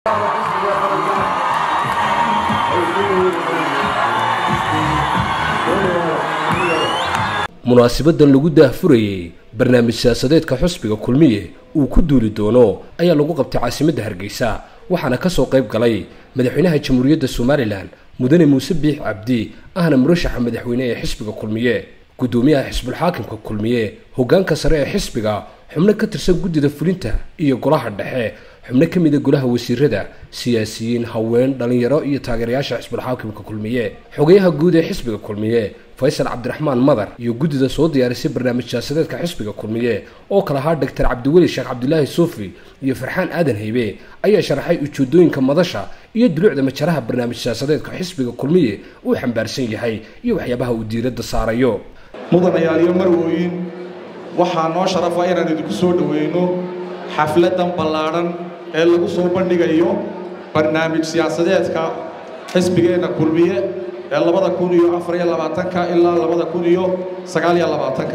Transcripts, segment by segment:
munaasibadan lagu daahfurayey barnaamij siyaasadeedka xusbiga kulmiye uu ku duuli doono ayaa lagu qabtay caasimadda hargeysa waxaana ka soo qayb galay madaxweynaha jamhuuriyadda somalilan mudane muuse biix cabdi ahna murashaxa madaxweyne ee xisbiga kulmiye guddoomiyaha xisbulxaakimka kulmiye hoggaanka sare ee xisbiga xubno ka tirsan guddida fulinta iyo golaha dhexe xubno ka mida golaha wasiirada siyaasiyiin haween dhallinyaro iyo taageerayaasha xisbulxaakimka kulmiye xogayaha guud ee xisbiga kulmiye faysal cabdiraxmaan madar iyo guddida soo diyaarisay barnaamij siyaasadeedka xisbiga kulmiye oo kala ahaa doctor cabdiweli sheekh cabdilaahi suufi iyo farxaan aadan haybe ayaa sharaxay ujeedooyinka madasha iyo duluucda majaraha barnaamij siyaasadeedka xisbiga kulmiye uu xambaarsan yahay iyo waxyaabaha uu diiradda saarayo mudanayaal iyo marwooyin waxaa noo sharafa inaan idinku soo dhoweyno xafladdan ballaadhan ee lagu soo bandhigayo barnaamij siyaasadeedka xisbigeenna kulmiye ee labada kun iyo afar iyo labaatanka ilaa labada kun iyo sagaal iyo labaatanka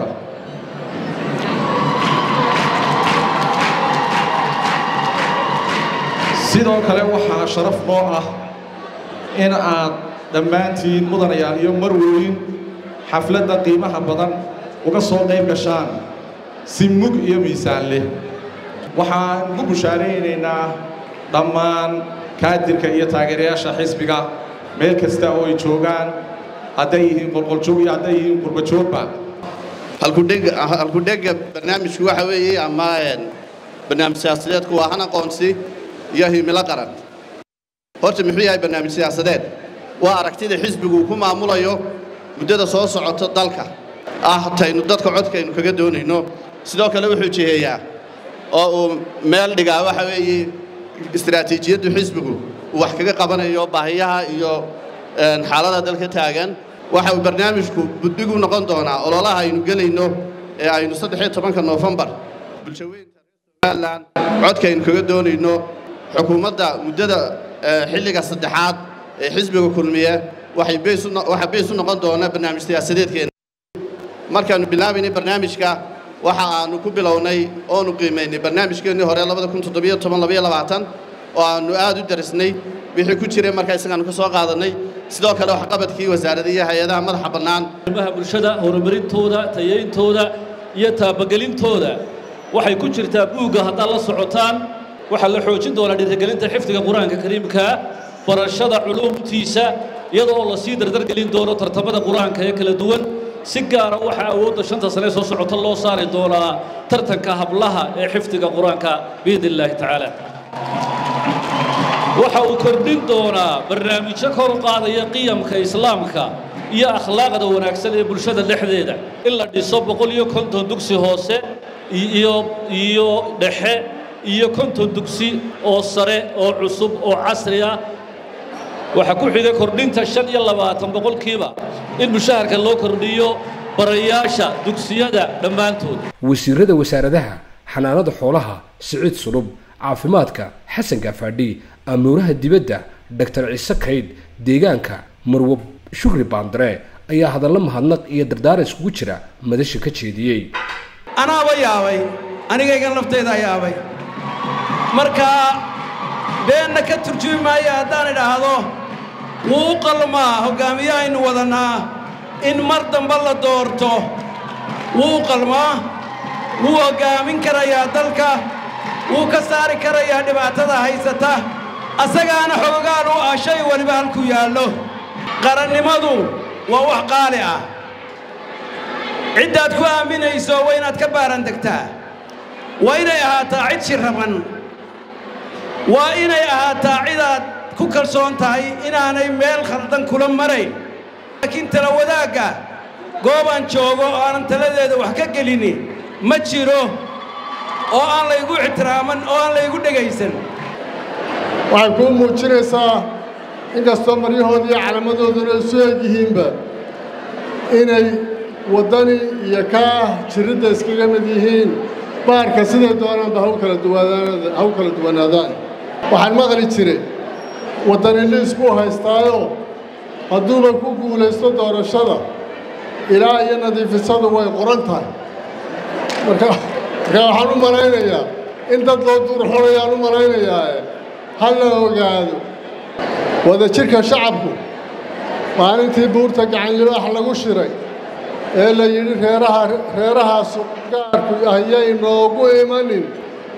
sidoo kale waxaa sharaf noo ah in aad dhammaantiin mudanayaal iyo marwooyin xafladda qiimaha badan uga soo qayb gashaan si mug iyo miisaan leh waxaan ugu bushaaraynaynaa dhammaan kaadirka iyo taageerayaasha xisbiga meel kasta oo ay joogaan hadday yihiin qolqoljoog iyo hadday yihiin qurbajoogba halkudhega barnaamijku waxa weeye ama barnaamij siyaasadeedku waa han aqoonsi iyo himilo qaran horta muxuu yahay barnaamij siyaasadeed waa aragtida xisbigu uu ku maamulayo muddada soo socota dalka ah taynu dadka codkaynu kaga doonayno sidoo kale wuxuu jiheeyaa oo uu meel dhigaa waxa weeye istaraatiijiyaddu xisbigu uu wax kaga qabanayo baahiyaha iyo xaalada dalka taagan waxa uu barnaamijku buddigu noqon doonaa ololaha aynu gelayno ee aynu saddexiyo tobanka noofembar bulshaweynta somalilan codkaynu kaga doonayno xukuumadda muddada xilliga saddexaad ee xisbiga kulmiye waxay beys u noqon doona barnaamij siyaasadeedkeena markaannu bilaabaynay barnaamijka waxa aanu ku bilownay oonu qiimaynay barnaamijkeennii hore oo aannu aad u darisnay wixii ku jiray markaa isagaannu ka soo qaadannay sidoo kale waxqabadkii wasaarada iyo hay-adaha madaxa bannaan arrimaha bulshada horumarintooda tayayntooda iyo taabagelintooda waxay ku jirtaa buugga haddaad la socotaan waxaa la xoojin doonaa dhiirigelinta xifdiga qur-aanka kariimkaa barashada culuumtiisa iyadoo la sii dardargelin doono tartamada qur-aanka ee kala duwan si gaara waxaa awoodda shanta sane soo socota loo saari doonaa tartanka hablaha ee xifdiga qur-aanka biidni illaahi tacaala waxa uu kordhin doonaa barnaamijyo kor u qaadaya qiyamka islaamka iyo akhlaaqda wanaagsan ee bulshada dhexdeeda in la dhiso boqol iyo konton dugsi hoose iyo iyo dhexe iyo konton dugsi oo sare oo cusub oo casri ah waxaa ku xigay kordhinta shan iyo labaatan boqolkiiba in mushaharka loo kordhiyo barayaasha dugsiyada dhammaantood wasiirada wasaaradaha xanaanada xoolaha siciid sulub caafimaadka xasan gaafadhi amuuraha dibadda doctor ciise kaydh deegaanka marwo shukri baandare ayaa hadallo mahadnaq iyo dardaaran iskugu jira madasha ka jeediyey anaaba yaabay anigaygan laftaydaa yaabay markaa beenna ka turjumi maayo haddaan idhaahdo wuu u qalmaa hoggaamiye aynu wadannaa in mar damba la doorto wuu u qalmaa wuu hoggaamin karayaa dalka wuu ka saari karayaa dhibaatada haysata asagaana xoogaan u ah shay weliba halku yaallo qarannimadu waa wax qaali ah ciddaad ku aaminayso waa inaad ka baarandegtaa waa inay ahaataa cid shirraban waa inay ahaataa cidaad ku kalsoon tahay inaanay meel khaldan kula marayn laakiin tala wadaagga goobaan joogo oo aanan taladeeda wax ka gelini ma jiro oo aan laygu ixtiraaman oo aan laygu dhegaysan waxay kuu muujinaysaa inkastoo maryahooda iyo calaamadooduna isu eg yihiinba inay waddani iyo kaa jiridda iskaga mid yihiin baarka siday doonaanba haw kala duwanaadaan haw kala duwanaadaan waxaan maqli jiray waddani liis buu haystaayo hadduuba ku guulaysto doorashada ilaa iyo nadiifisadu way qoran tahay marka markaa waxaan u malaynayaa in dad loo duurxolayaan u malaynayaa ha la ogaado wadajirka shacabku maalintii buurta gacan libaax lagu shiray ee la yidhi reeraha reerahaas gaarku ayay noogu imanin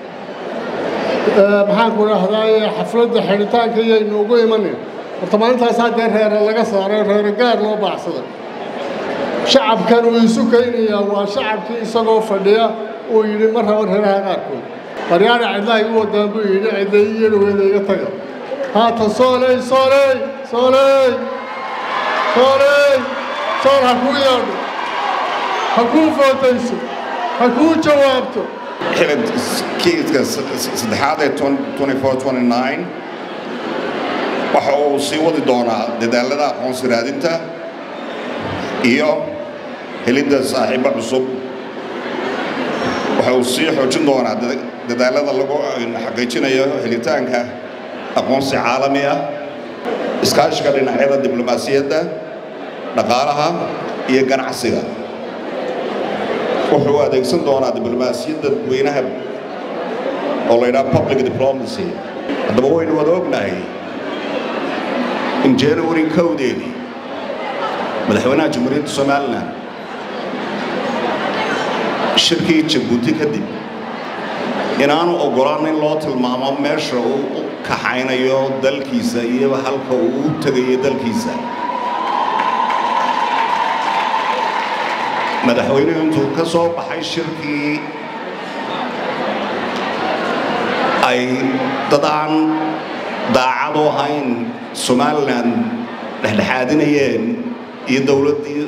maxaanku dhahdaye xafladda xidhitaanka ayay noogu imanin horta maalintaasaa dee reere laga saaray reere gaar loo baacsaday shacabkan uu isu kaynayaa waa shacabkii isagoo fadhiya uu yidhi ma rabo reeraha qaarkood baryaana cidlaha igu wadaan buu yidhi cidlay iyo dhaweeda iga taga haatan sooley sooley sooley sooley sool ha kuu yeedho ha kuu footayso ha kuu jawaabto kiiska saddexaad ee waxa uu sii wadi doonaa dadaalada aqoonsi raadinta iyo helidda saaxiibo cusub waxa uu sii xoojin doonaa dadaalada lagu xaqiijinayo helitaanka aqoonsi caalami ah iskaashiga dhinacyada diblomaasiyadda dhaqaalaha iyo ganacsiga wuxuu adeegsan doonaa diblomaasiyadda dadweynaha oo la ydhaha public diplomacy haddaba waynu wada ognahay in january kowdeedii madaxweynaha jamhuuriyadda somalilan shirkii jabuuti kadib inaanu oggolaan in loo tilmaamo meesha uu u kaxaynayo dalkiisa iyo halka uu u tegayo dalkiisa madaxweynuhu intuu ka soo baxay shirkii ay dad aan daacad u ahayn somalilan dhexdhexaadinayeen iyo dowladdii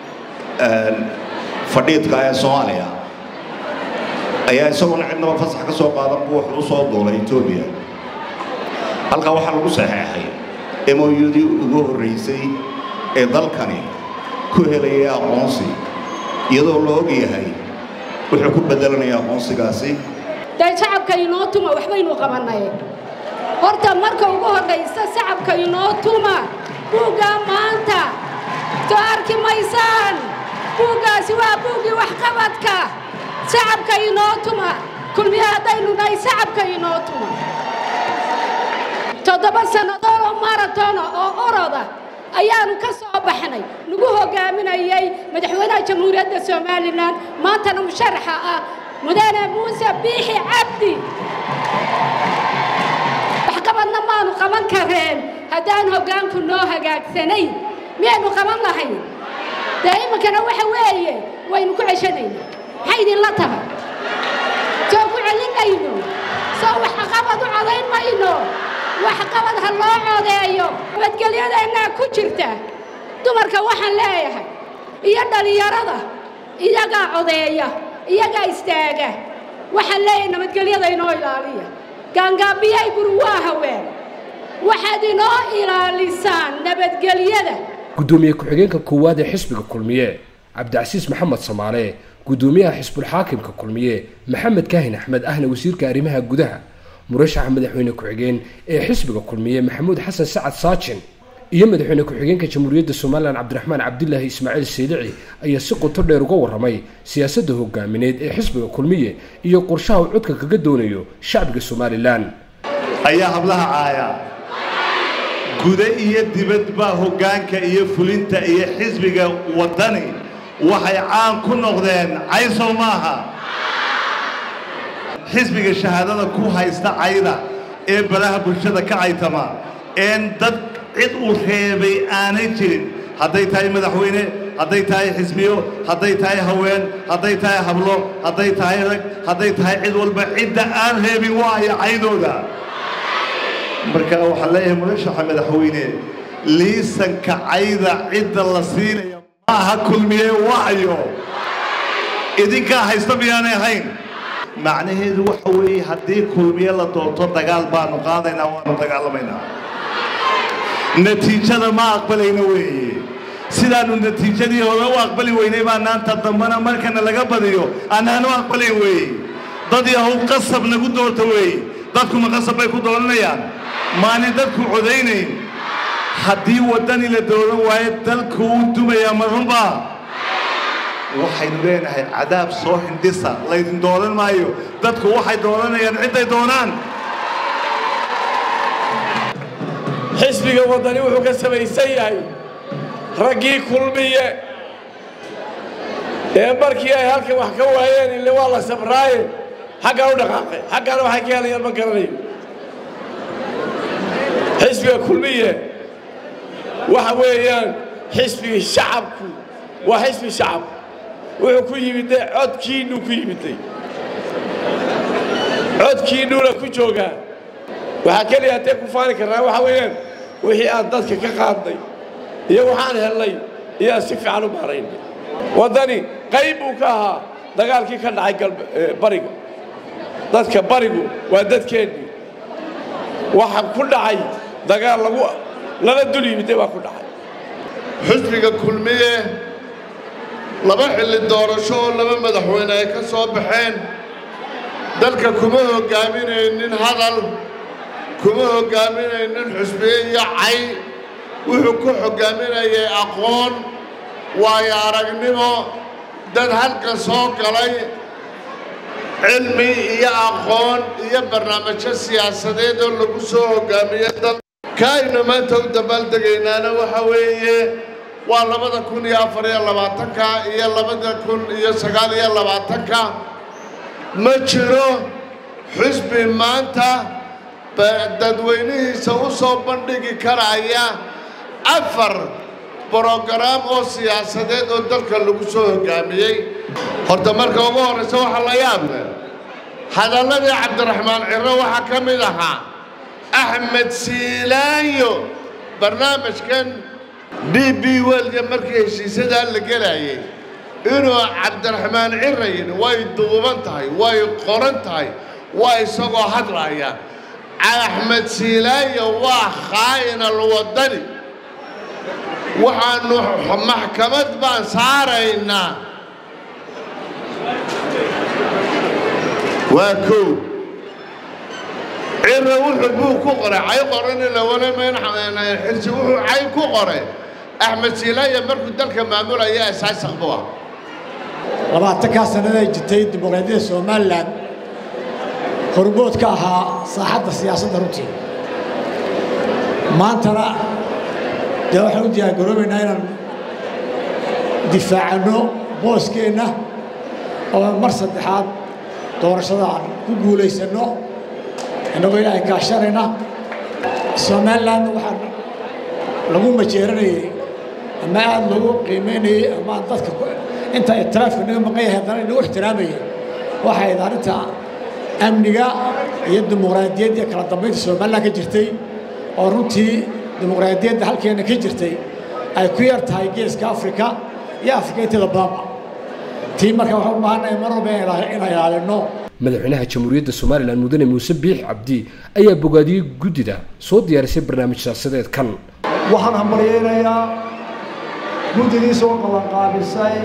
fadhiidka ee soomaaliya ayaa isagoona cidnaba fasax ka soo qaadan buu wax u soo duulay etoobiya halkaa waxaa lagu saxeexay moyudii ugu horraysay ee dalkani ku helayay aqoonsi iyadoo la og yahay wuxuu ku beddelanaya aqoonsigaasi dee shacabka inoo tuma waxbaynu qabannay horta marka ugu horraysa shacabka inoo tuma buuggaa maanta soo arki maysaan buuggaasi waa buuggii waxqabadka shacabka inoo tuma kulmiye haddaynu nahay shacabka inoo tuma toddoba sannadood oo maratona oo oroda ayaanu ka soo baxnay nagu hogaaminayay madaxweynaha jamhuuriyadda somalilan maantana musharaxa ah mudane muuse biixi cabdi waxqabadna maanu qaban kareen haddaan hoggaanku noo hagaagsanayn miyaynu qaban lahayn dee iminkana waxa weeye waynu ku ceshanayna maxay idinla tahay soo ku celinayno soo waxqabad u codayn mayno waxqabad ha loo codeeyo nabadgelyadeennaa ku jirta dumarka waxaan leeyahay iyo dhallinyarada iyagaa codeeya iyagaa istaaga waxaan leeyahay nabadgelyada inoo ilaaliya gaangaabiyay guri waa haween waxaad inoo ilaalisaan nabadgelyada guddoomiye ku-xigeenka koowaad ee xisbiga kulmiye cabdicasiis maxamed samaale guddoomiyaha xisbulxaakimka kulmiye maxamed kaahin axmed ahna wasiirka arrimaha gudaha murashaxa madaxweyne ku-xigeen ee xisbiga kulmiye maxamuud xasan sacad saajin iyo madaxweyne ku-xigeenka jamhuuriyadda somalilan cabdiraxmaan cabdilaahi ismaaciil saylici ayaa si qoto dheer uga warramay siyaasadda hogaamineed ee xisbiga kulmiye iyo qorshaha uu codka kaga doonayo shacbiga somalilan ayaa hablaha caaya guda iyo dibadba hoggaanka iyo fulinta iyo xisbiga waddani waxay caan ku noqdeen caysow maaha xisbiga shahaadada ku haysta cayda ee balaha bulshada ka caytama een dad cid uu reebay aanay jirin hadday tahay madaxweyne hadday tahay xisbiyo hadday tahay haween hadday tahay hablo hadday tahay rag hadday tahay cid walba cidda aan reebin waayo caydooda marka waxaan leeyahay murashaxa madaxweyne liisanka cayda cidda la siinaya maaha kulmiye wacyo idinkaa haysta miyaanay ahayn macnaheedu waxa weeye haddii kulmiye la doonto dagaal baanu qaadaynaa waanu dagaalamaynaa natiijada ma aqbalayna weeye sidaannu natiijadii hore u aqbali weynay baa naanta dambana markana laga badiyo annaanu aqbalayn weeye dad yahow qasab nagu doorta weeye dadkuma qasab bay ku dooranayaan maanin dadku codaynayn haddii waddani la dooran waayo dalku uu dumayaa ma runbaa waxaynu leenahay cadaab soo hindhisa laydin dooran maayo dadku waxay dooranayaan cidday doonaan xisbiga waddani wuxuu ka samaysan yahay raggii kulmiye ee markii ay halkan wax ka waayeen ile waa la sabraaye xaggaan u dhaqaaqay xaggaana waxay ka helayaan ma garanayo xisbiga kulmiye waxa weeyaan xisbigii shacabku waa xisbi shacab wuxuu ku yimiday codkiinnuu ku yimiday codkiinnuuna ku joogaa waxaa keliya haddee ku faani karnaa waxa weeyaan wixii aan dadka ka qaadnay iyo waxaan hellay iyaan si fiican u maaraynay waddani qayb buu ka ahaa dagaalkii ka dhacay bariga dadka barigu waa dadkeennii waxa ku dhacay dagaal lagu lala dul yimiday baa ku dhacay xisbiga kulmiye laba xilli doorasho oo laba madaxweyne ay ka soo baxeen dalka kuma hoggaaminaynin hadal kuma hoggaaminaynin xusbiye iyo cay wuxuu ku hoggaaminayay aqoon waayo aragnimo dad halka soo galay cilmi iyo aqoon iyo barnaamijyo siyaasadeed oo lagu soo hoggaamiyey dal kaaynu maanta u dabaaldegaynaana waxa weeye waa labada kun iyo afar iyo labaatanka iyo labada kun iyo sagaal iyo labaatanka ma jiro xusbi maanta dadweynihiisa u soo bandhigi karaya afar brogaraam oo siyaasadeed oo dalka lagu soo hoggaamiyey horta marka ugu horraysa waxaa la yaab leh hadalladii cabdiraxmaan ciro waxaa ka mid ahaa axmed siilaanyo barnaamijkan d b welga markii heshiisadaa la gelayay inuu cabdiraxmaan ciro yidhi way duuban tahay way qoran tahay waa isagoo hadlaya axmed siilaanyo waa khaa'inal waddani waxaannu maxkamad baan saaraynaa waa kow ciro wuxuu buu ku qoray cay qorani lawalamayn xirsi wuxuu cay ku qoray axmed siilaaya markuu dalka maamulaya asaasaq buu ah labaatankaa sannaday jirtay dimuqraadiyadda somalilan hormood ka ahaa saaxadda siyaasadda runtii maantana dee waxaan u diyaargaroobaynaa inaan difaacanno booskeenna oo mar saddexaad doorashada aan ku guulaysanno innagoo ilaahay kaashanayna somalilan waxaan lagu majeeranayey ama aad lagu qiimaynayey ama dadka inta itiraafka naga maqan yahay haddana inagu ixtiraamayay waxay ahayd arrinta amniga iyo dimuqraadiyadda iyo kala dambaynta somalilan ka jirtay oo runtii dimuqraadiyadda halkeena ka jirtay ay ku yar tahay geeska afrika iyo afrika inteeda badanba tii marka waxaan u baahannahay mar walba inaan ilaalinno madaxweynaha jamhuuriyadda somalilan mudane muuse biix cabdi ayaa bogaadiyey guddida soo diyaarisay barnaamij siyaasadeed kan waxaan hambalyaynayaa guddidii soo qabanqaabisay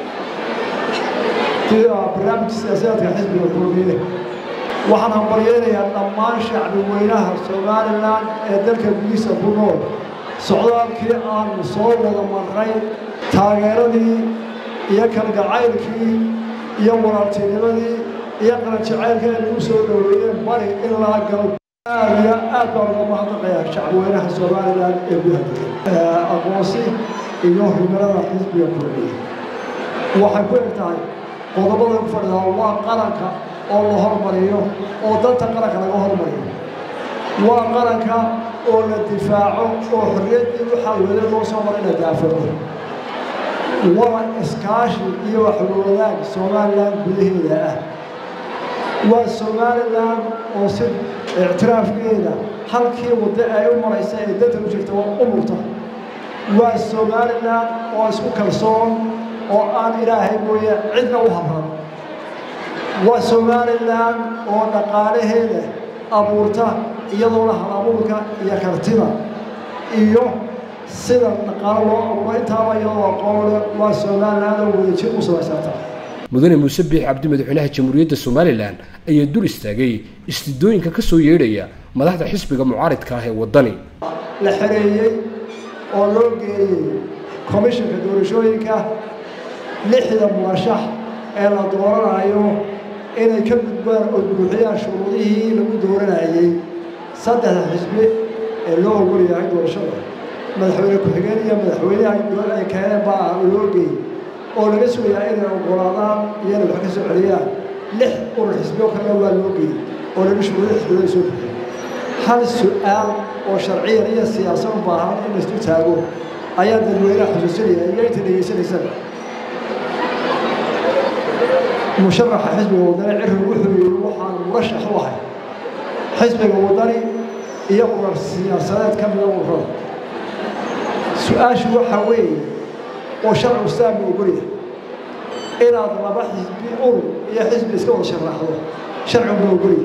barnaamijka siyaasadeedka xisbiga kulmiye waxaan hambalyaynayaa dhammaan shacbi weynaha somalilan ee dalka gudihiisa ku nool socdaalkii aanu soo wada marray taageeradii iyo kalgacaylkii iyo walaaltinimadii iyo qaranjacaylka ay nagu soo dhoweeyeen bari ilaa galab aad iyo aad baan uga mahadnaqayaa shacbiweynaha somalilan ee gudaha aqoonsi iyo himilada xisbiga kulmiye waxay ku eg tahay qodobada ku fadhidaa waa qaranka oo la hormariyo oo danta qaranka laga hormariyo waa qaranka oo la difaaco oo xorriyaddii waxaa weli loo soo maray la daafaco waa iskaashi iyo waxwadaag somalilan gudaheeda ah waa somalilan oo si ictiraafkeeda halkii waddo ay u maraysa ee danta u jirta waa u murta waa somalilan oo isku kalsoon oo aan ilaahay mooye cidna u habran waa somalilan oo dhaqaalaheeda abuurta iyadoona halabuurka iyo kartida iyo sida dhaqaalo loo abuuro intaaba iyadoo aqoon leh waa somalilan oo wadajir u samaysanta mudane muuse biix cabdi madaxweynaha jamhuuriyadda somalilan ayaa dul istaagay istidooyinka ka soo yeedhaya madaxda xisbiga mucaaridka ah ee waddani la xereeyey oo loo geeyey komishanka doorashooyinka lixda murashax ee la dooranayo inay ka gudbaan oo buuxiyaan shuruudihii lagu dooranayey saddexda xisbi ee loo ogol yahay doorashada madaxweyne ku-xigeen iyo madaxweynaha ay keeneen baa loo geeyey oo laga sugayaa inay oggolaadaan iyo inay wax ka soo celiyaan lix urur xisbiyo kalena waa loo geeyey oo laga shuguudo xisbiyada soo bixiyay hal su-aal oo sharciyan iyo siyaasad u baahan in laisu taago ayaa dadweynaha xusuusinaya iyo inta dhegaysanaysana musharaxa xisbiga wadani cirri wuxuu yidhi waxaan murashax u ahay xisbiga wadani iyo urar siyaasadeed ka mida ururada su-aashu waxaa weeye oo sharcigu islaamka ogolyahay inaad laba xisbi urur iyo xisbi iska wada sharaxdo sharcigu ma ogolyahay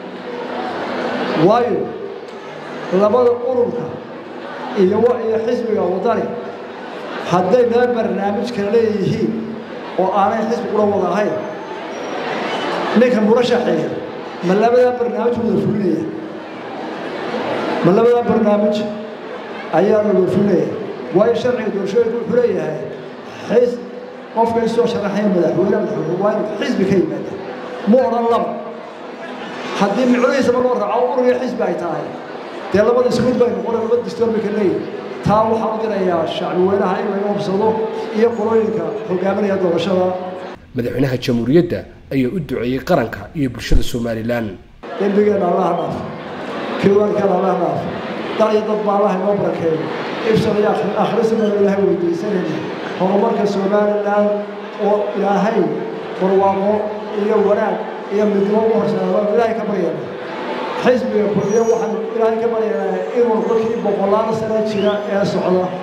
waayo labada ururka iyo iyo xisbiga wadani hadday laba barnaamij kala leeyihiin oo aanay xisbi ula wada ahayn ninka murashaxeeya ma labadaa barnaamij wada fulinaya ma labadaa barnaamij ayaa la wada fulinaya waayo sharciga doorashooyinka wuxuu leeyahay xis qofka isoo sharaxaya madaxweyne madaxweyne waa inuu xisbi ka yimaada ma odhan laba haddii micnihiisaba loo raaco urur iyo xisbi ay tahay dee labada isku mid bay noqon laba distoor bay ka leeyihin taa waxaan u dirayaa shacbi weynaha in laga hubsado iyo qolooyinka hogaaminaya doorashada madaxweynaha jamhuuriyadda ayaa u duceeyey qaranka iyo bulshada somalilan dembigeenna allaha dhaaf kiwaankeena allaha dhaaf dal iyo dad baa allaha inoo barakeeyo ibsan iyo akhrisanaynu ilaahay weydiisanayna horumarka somalilan oo ilaahay barwaaqo iyo wanaag iyo midnimo u horseeda ilaahay ka baryana xisbiga kulmiye waxaan ilaahay ka baryaynaa inuu dadkii boqolaal sano jira ee socda